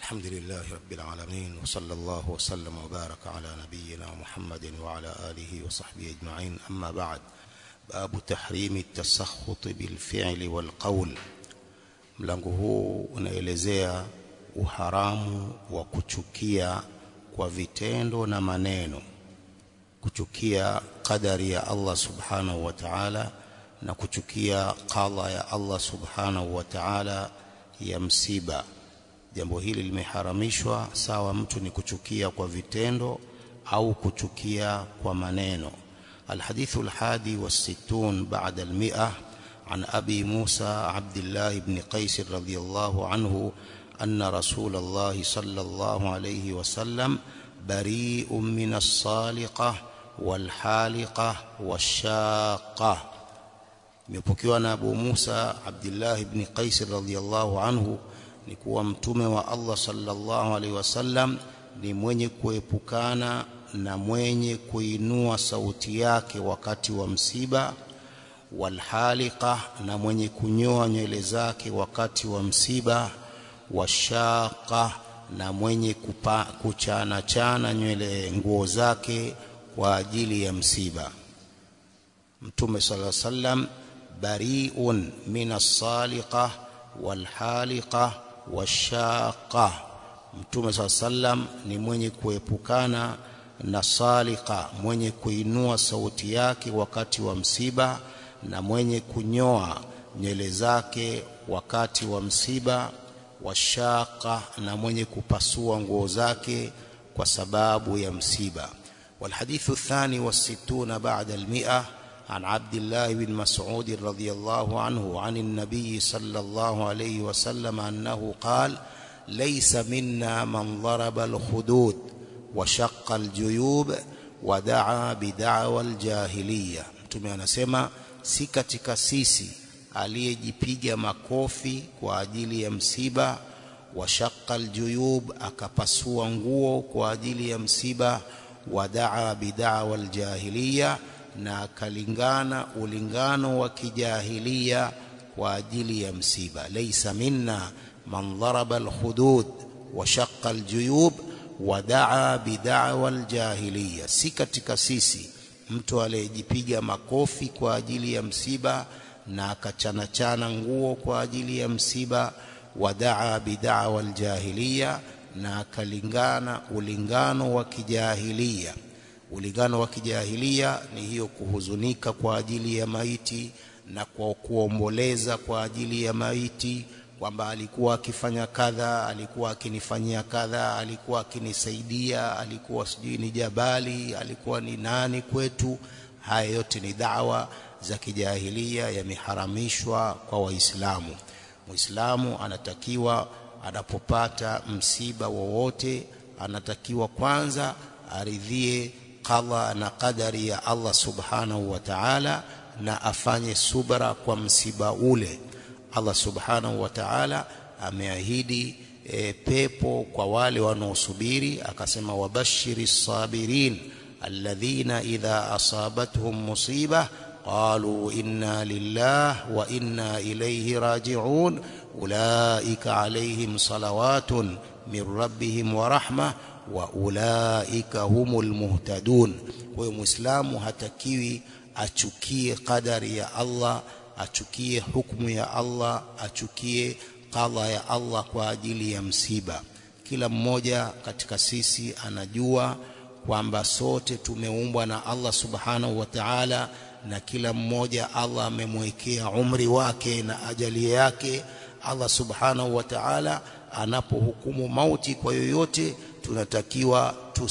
الحمد لله رب العالمين وصلى الله وسلم وبارك على نبينا محمد وعلى آله وصحبه أجمعين أما بعد باب تحريم التسخط بالفعل والقول mlango huu unaelezea uharamu wa kuchukia kwa vitendo na maneno kuchukia qadari ya Allah subhanahu wa ta'ala na kuchukia qadha ya Allah subhanahu wa ta'ala ya msiba jambo hili limeharamishwa sawa mtu ni kuchukia kwa vitendo au kuchukia kwa maneno الحديث الحادي والستون بعد المئة عن أبي موسى عبد الله بن قيس رضي الله عنه أن رسول الله صلى الله عليه وسلم بريء من الصالقة والحالقة والشاقة imepokewa na Abu Musa Abdullah ibn Qais radhiyallahu anhu ni kuwa mtume wa Allah sallallahu alaihi wasallam ni mwenye kuepukana na mwenye kuinua sauti yake wakati wa msiba walhalika na mwenye kunyoa nywele zake wakati wa msiba washaka na mwenye kupa, kuchana chana nywele nguo zake kwa ajili ya msiba mtume sallallahu alaihi wasallam bari'un min as-saliqa walhaliqa washaqa mtume sallallahu alaihi wasallam ni mwenye kuepukana na salika mwenye kuinua sauti yake wakati wa msiba na mwenye kunyoa nywele zake wakati wa msiba washaka na mwenye kupasua nguo zake kwa sababu ya msiba والحديث الثاني والستون بعد المئة عن عبد الله بن مسعود رضي الله عنه عن النبي صلى الله عليه وسلم أنه قال ليس منا من ضرب الخدود وشق الجيوب ودعا بدعوى الجاهلية mtume anasema si katika sisi aliyejipiga makofi kwa ajili ya msiba washaqqa aljuyub akapasua nguo kwa ajili ya msiba wadaa bid'awa aljahiliya na akalingana ulingano wa kijahilia kwa ajili ya msiba laysa minna man daraba alhudud washaqqa aljuyub wadaa bid'awa aljahiliya si katika sisi mtu aliyejipiga makofi kwa ajili ya msiba na akachanachana nguo kwa ajili ya msiba wadaa bid'awa aljahiliya na akalingana ulingano wa kijahilia ulingano wa kijahilia ni hiyo kuhuzunika kwa ajili ya maiti na kwa kuomboleza kwa ajili ya maiti kwamba alikuwa akifanya kadha alikuwa akinifanyia kadha alikuwa akinisaidia alikuwa sijui ni jabali alikuwa ni nani kwetu haya yote ni dawa za kijahilia yameharamishwa kwa waislamu muislamu anatakiwa anapopata msiba wowote anatakiwa kwanza aridhie qadha na qadari ya Allah subhanahu wa ta'ala na afanye subra kwa msiba ule Allah subhanahu wa ta'ala ameahidi e, pepo kwa wale wanaosubiri akasema wabashiri sabirin alladhina idha asabatuhum musiba qalu inna lillah wa inna ilayhi raji'un ulaika alayhim salawatun min rabbihim wa rahmah wa ulaika humul muhtadun kwa hiyo muislamu hatakiwi achukie qadari ya Allah achukie hukumu ya Allah achukie qadha ya Allah kwa ajili ya msiba kila mmoja katika sisi anajua kwamba sote tumeumbwa na Allah subhanahu wa ta'ala na kila mmoja Allah amemwekea umri wake na ajali yake Allah subhanahu wa ta'ala anapohukumu mauti kwa yoyote tunatakiwa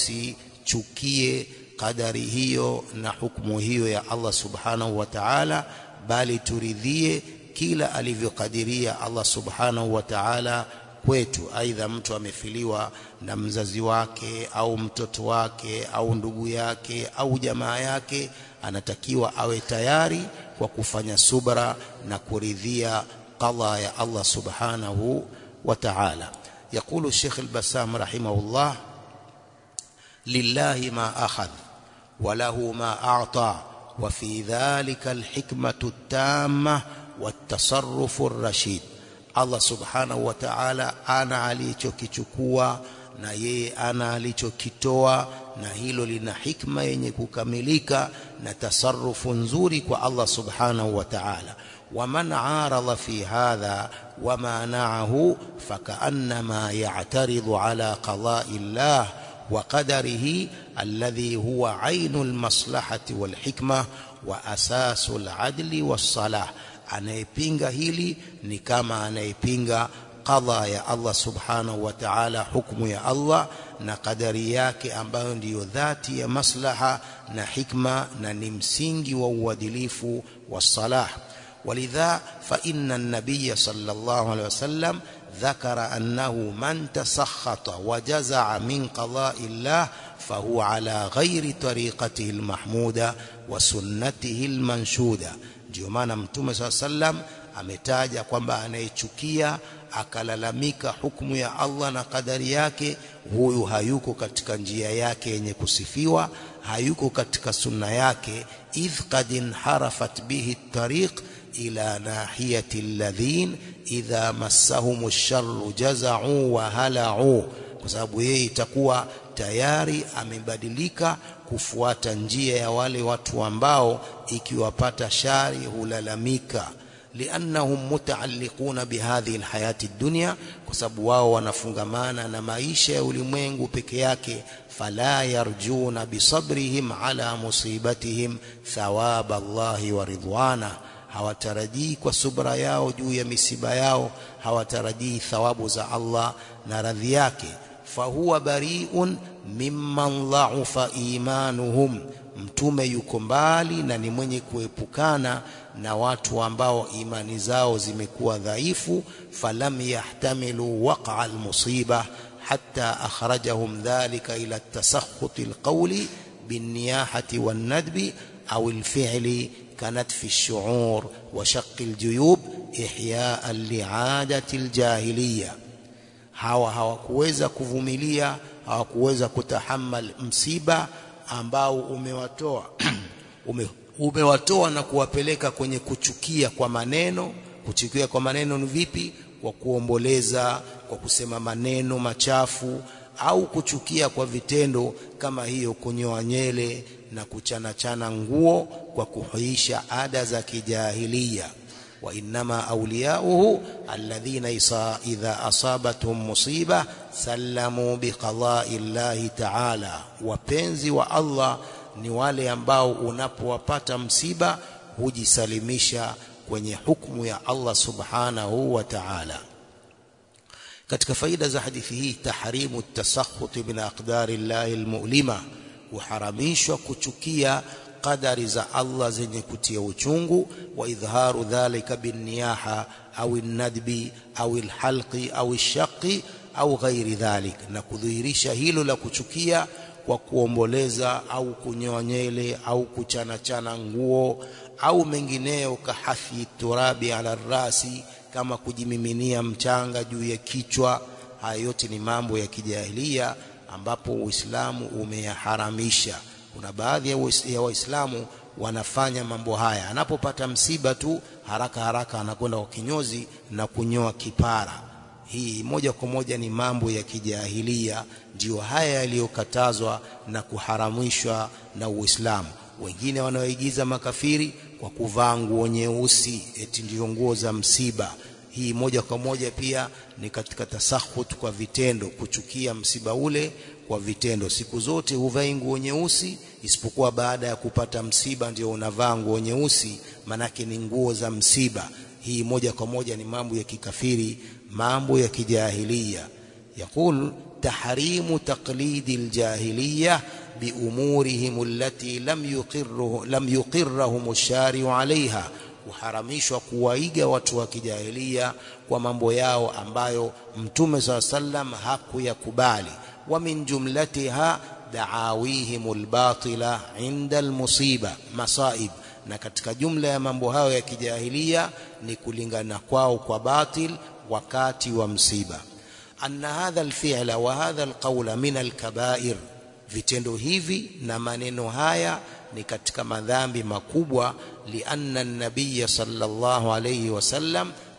tusichukie kadari hiyo na hukumu hiyo ya Allah subhanahu wa ta'ala bali turidhie kila alivyokadiria Allah subhanahu wa ta'ala kwetu aidha mtu amefiliwa na mzazi wake au mtoto wake au ndugu yake au jamaa yake anatakiwa awe tayari kwa kufanya subra na kuridhia qadha ya Allah subhanahu wa ta'ala يقول الشيخ البسام رحمه الله لله ما أخذ وله ما أعطى وفي ذلك الحكمة التامة والتصرف الرشيد Allah subhanahu wa ta'ala ana alichokichukua na yeye ana alichokitoa na hilo lina hikma yenye kukamilika na tasarrufu nzuri kwa Allah subhanahu wa ta'ala ومن عارض في هذا ومانعه فكأنما يعترض على قضاء الله وقدره الذي هو عين المصلحة والحكمة وأساس العدل والصلاح anayepinga hili ni kama anayepinga qadha ya Allah subhanahu wa ta'ala hukumu ya Allah na kadari yake ambayo ndiyo dhati ya maslaha na hikma na ni msingi wa uadilifu wa salah ولذا فإن النبي صلى الله عليه وسلم ذكر أنه من تسخط وجزع من قضاء الله فهو على غير طريقته المحمودة وسنته المنشودة ndio maana mtume saa sallam ametaja kwamba anayechukia akalalamika hukumu ya Allah na kadari yake huyu hayuko katika njia yake yenye kusifiwa hayuko katika sunna yake idh qad inharafat bihi tariq ila nahiyati alladhin idha massahum ash-sharru jaza'u wa hala'u kwa sababu yeye itakuwa tayari amebadilika kufuata njia ya wale watu ambao ikiwapata shari hulalamika liannahum mutaalliquna bihadhihi alhayati dunya kwa sababu wao wanafungamana na maisha ya ulimwengu peke yake fala yarjuna bisabrihim ala musibatihim thawaba Allahi wa ridwana hawatarajii kwa subra yao juu ya misiba yao hawatarajii thawabu za Allah na radhi yake fahuwa bari'un mimman dha'ufa imanuhum mtume yuko mbali na ni mwenye kuepukana na watu ambao imani zao zimekuwa dhaifu falam yahtamilu waqa almusiba hatta akhrajahum dhalika ila at-tasakhut alqawli binniyahati wan-nadbi aw al-fi'li كنتف الشعور وشق الجيوب إحياء لعادة الجاهلية hawa hawakuweza kuvumilia hawakuweza kutahamal msiba ambao umewatoa ume, umewatoa na kuwapeleka kwenye kuchukia kwa maneno kuchukia kwa maneno ni vipi kwa kuomboleza kwa kusema maneno machafu au kuchukia kwa vitendo kama hiyo kunyoa nyele na kuchanachana nguo kwa kuhuisha ada za kijahilia wa innama awliyauhu alladhina idha asabatuhum musiba sallamu biqada'i llahi ta'ala wapenzi wa Allah ni wale ambao unapowapata msiba hujisalimisha kwenye hukumu ya Allah subhanahu wa ta'ala katika faida za hadithi hii tahrimu tasakhut min aqdari llahi almu'lima kuharamishwa kuchukia qadari za Allah zenye kutia uchungu wa idharu dhalika binniyaha au nadbi au alhalqi au shaqi au ghairi dhalik na kudhihirisha hilo la kuchukia kwa kuomboleza au kunyoa nyele au kuchanachana nguo au mengineyo kahathi turabi ala rasi kama kujimiminia mchanga juu ya kichwa haya yote ni mambo ya kijahilia ambapo Uislamu umeyaharamisha kuna baadhi ya Waislamu wanafanya mambo haya anapopata msiba tu haraka haraka anakwenda kwa kinyozi na kunyoa kipara hii moja kwa moja ni mambo ya kijahilia ndio haya yaliyokatazwa na kuharamishwa na Uislamu wengine wanaoigiza makafiri kwa kuvaa nguo nyeusi eti ndio nguo za msiba hii moja kwa moja pia ni katika tasahut kwa vitendo kuchukia msiba ule kwa vitendo siku zote huvai nguo nyeusi isipokuwa baada ya kupata msiba ndio unavaa nguo nyeusi manake ni nguo za msiba hii moja kwa moja ni mambo ya kikafiri mambo ya kijahilia يقول تحريم تقليد الجاهليه بامورهم التي لم يقره لم يقرهم الشارع عليها kuharamishwa kuwaiga watu wa kijahilia kwa mambo yao ambayo mtume saa sallam hakuyakubali wa min jumlatiha daawihim albatila inda almusiba masaib na katika jumla ya mambo hayo ya kijahilia ni kulingana kwao kwa batil wakati wa msiba anna hadha alfi'la wa hadha alqawla min alkaba'ir vitendo hivi na maneno haya ni katika madhambi makubwa lianna an-nabiy sallallahu alayhi wasallam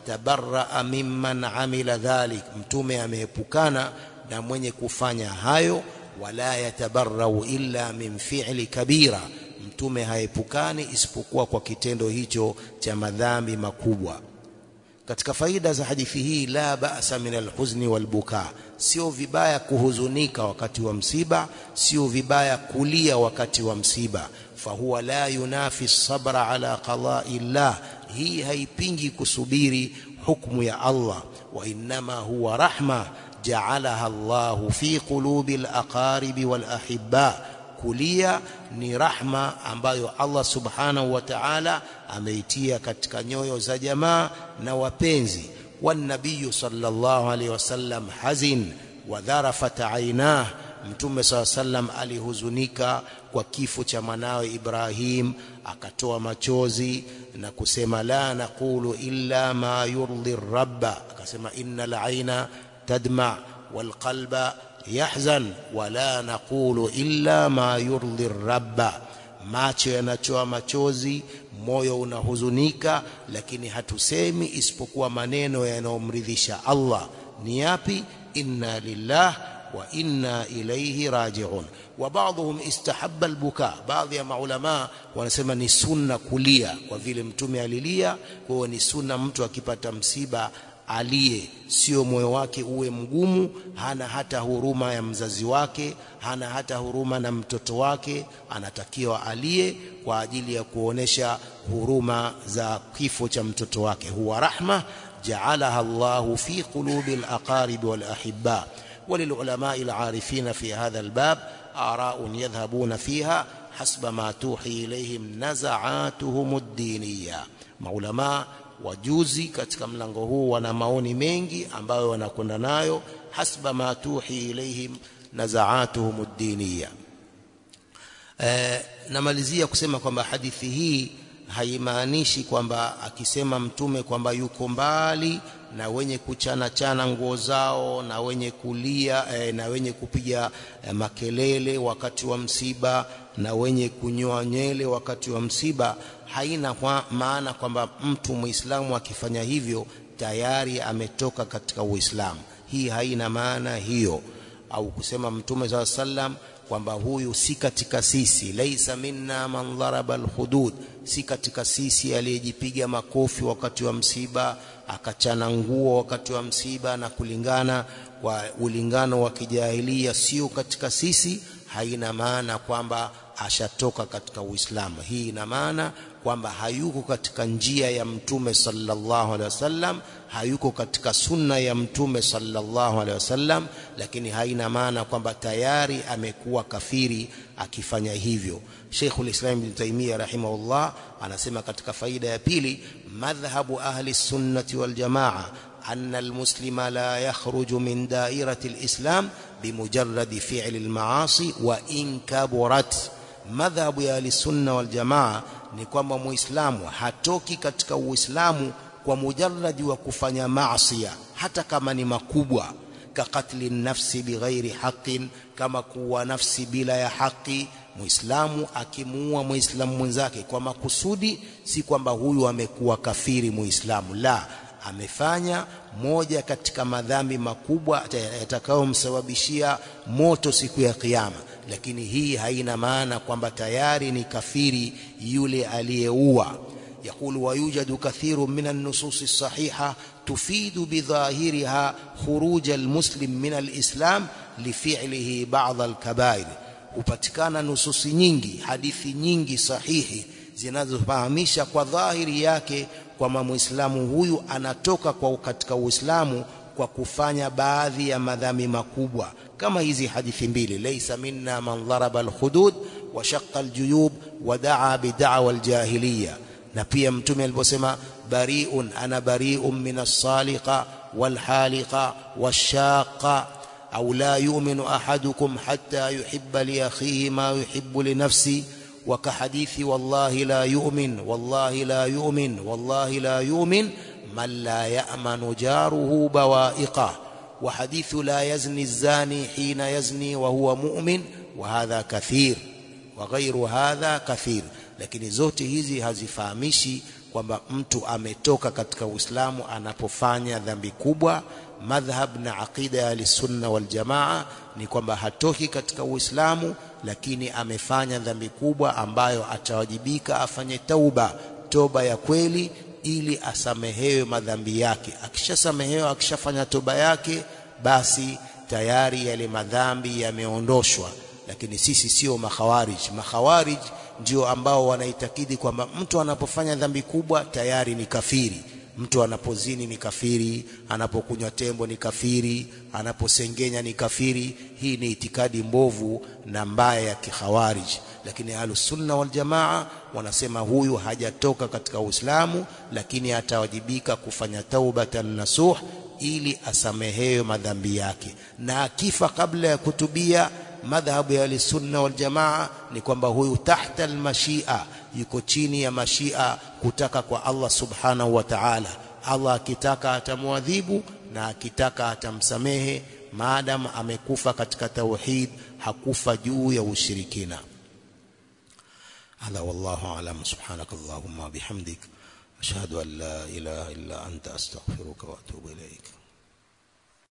tabarraa mimman amila dhalik mtume ameepukana na mwenye kufanya hayo wala yatabarrau illa min fi'li kabira mtume haepukani isipokuwa kwa kitendo hicho cha madhambi makubwa katika faida za hadithi hii la ba'sa min alhuzni walbuka sio vibaya kuhuzunika wakati wa msiba sio vibaya kulia wakati wa msiba fahuwa la yunafi sabra ala qada'i llah hii haipingi kusubiri hukumu ya Allah wa innama huwa rahma ja'alaha Allahu fi qulubi al-aqarib wal-ahibba kulia ni rahma ambayo Allah subhanahu wa ta'ala ameitia katika nyoyo za jamaa na wapenzi wanabiyu sallallahu alaihi wasallam hazin wa dharafat aynah mtume saa sallam alihuzunika kwa kifo cha mwanawe Ibrahim akatoa machozi na kusema la naqulu illa ma yurdi rabba akasema innal aina tadma wal qalba yahzan wala naqulu illa ma yurdi rabba macho yanachoa machozi moyo unahuzunika lakini hatusemi isipokuwa maneno yanayomridhisha Allah ni yapi inna lillah wa inna ilayhi raji'un wa ba'dhum istahabba albuka baadhi ya maulama wanasema ni sunna kulia kwa vile mtume alilia kwa hiyo ni sunna mtu akipata msiba aliye sio moyo wake uwe mgumu hana hata huruma ya mzazi wake hana hata huruma na mtoto wake anatakiwa aliye kwa ajili ya kuonesha huruma za kifo cha mtoto wake huwa rahma ja'alaha Allahu fi qulubi al-aqarib wal-ahibba وللعلماء العارفين في هذا الباب آراء يذهبون فيها حسب ما توحي إليهم نزعاتهم الدينية maulama wajuzi katika mlango huu wana maoni mengi ambayo wanakwenda nayo hasba ma tuhi ilaihim nazaatuhum ad-diniya e, namalizia kusema kwamba hadithi hii haimaanishi kwamba akisema mtume kwamba yuko mbali na wenye kuchana chana nguo zao na wenye kulia eh, na wenye kupiga eh, makelele wakati wa msiba na wenye kunyoa nywele wakati wa msiba haina kwa maana kwamba mtu muislamu akifanya hivyo tayari ametoka katika uislamu hii haina maana hiyo au kusema mtume saa sallam kwamba huyu si katika sisi laisa minna man dharaba alhudud si katika sisi aliyejipiga makofi wakati wa msiba akachana nguo wakati wa msiba na kulingana kwa ulingano wa kijahilia sio katika sisi haina maana kwamba ashatoka katika Uislamu hii ina maana kwamba hayuko katika njia ya mtume sallallahu alaihi wasallam hayuko katika sunna ya mtume sallallahu alaihi wasallam lakini haina maana kwamba tayari amekuwa kafiri akifanya hivyo Sheikhul Islam Ibn Taymiyyah rahimahullah anasema katika faida ya pili madhhabu ahli sunnati wal jamaa أن المسلم لا يخرج من دائرة الإسلام بمجرد فعل المعاصي وإن كبرت مذهب يا السنة والجماعة ni kwamba muislamu hatoki katika uislamu kwa mujarradi wa kufanya maasi hata kama ni makubwa kakatli nafsi bighairi haqqin kama kuwa nafsi bila ya haki muislamu akimuua muislamu mwenzake kwa makusudi si kwamba huyu amekuwa kafiri muislamu la amefanya moja katika madhambi makubwa yatakayomsababishia moto siku ya kiyama lakini hii haina maana kwamba tayari ni kafiri yule aliyeua يقول ويوجد كثير من النصوص الصحيحة تفيد بظاهرها خروج المسلم من الإسلام لفعله بعض الكبائر hupatikana nususi nyingi hadithi nyingi sahihi zinazofahamisha kwa dhahiri yake kwamba muislamu huyu anatoka kwa katika uislamu kwa kufanya baadhi ya madhambi makubwa kama hizi hadithi mbili laysa minna man dharaba alhudud wa shaqqa aljuyub wa daa bid'awa aljahiliya na pia mtume aliposema bari'un ana bari'un min as-saliqa walhaliqa washaqa au la yu'minu ahadukum hatta yuhibba li akhihi ma yuhibbu li nafsi وكحديث والله لا يؤمن والله لا يؤمن والله لا يؤمن من لا يأمن جاره بوائقه وحديث لا يزني الزاني حين يزني وهو مؤمن وهذا كثير وغير هذا كثير lakini zote hizi hazifahamishi kwamba mtu ametoka katika Uislamu anapofanya dhambi kubwa. Madhhab na aqida ya Ahlusunna wal Jamaa ni kwamba hatoki katika Uislamu, lakini amefanya dhambi kubwa ambayo atawajibika afanye tauba, toba ya kweli, ili asamehewe madhambi yake. Akishasamehewa, akishafanya toba yake, basi tayari yale madhambi yameondoshwa. Lakini sisi sio makhawarij. Makhawarij ndio ambao wanaitakidi kwamba mtu anapofanya dhambi kubwa tayari ni kafiri. Mtu anapozini ni kafiri, anapokunywa tembo ni kafiri, anaposengenya ni kafiri. Hii ni itikadi mbovu na mbaya ya kikhawarij. Lakini Ahlusunna wal Jamaa wanasema huyu hajatoka katika Uislamu, lakini atawajibika kufanya taubatan nasuh ili asamehewe madhambi yake, na akifa kabla ya kutubia madhhabu ya Ahlusunna wal Jamaa ni kwamba huyu tahta almashia, yuko chini ya mashia, kutaka kwa Allah subhanahu wa ta'ala. Allah akitaka atamwadhibu na akitaka atamsamehe, maadamu amekufa katika tauhid, hakufa juu ya ushirikina. Hadha wallahu a'lam. Subhanaka Allahumma wa bihamdik ashhadu an la ilaha illa anta astaghfiruka wa atubu ilaik.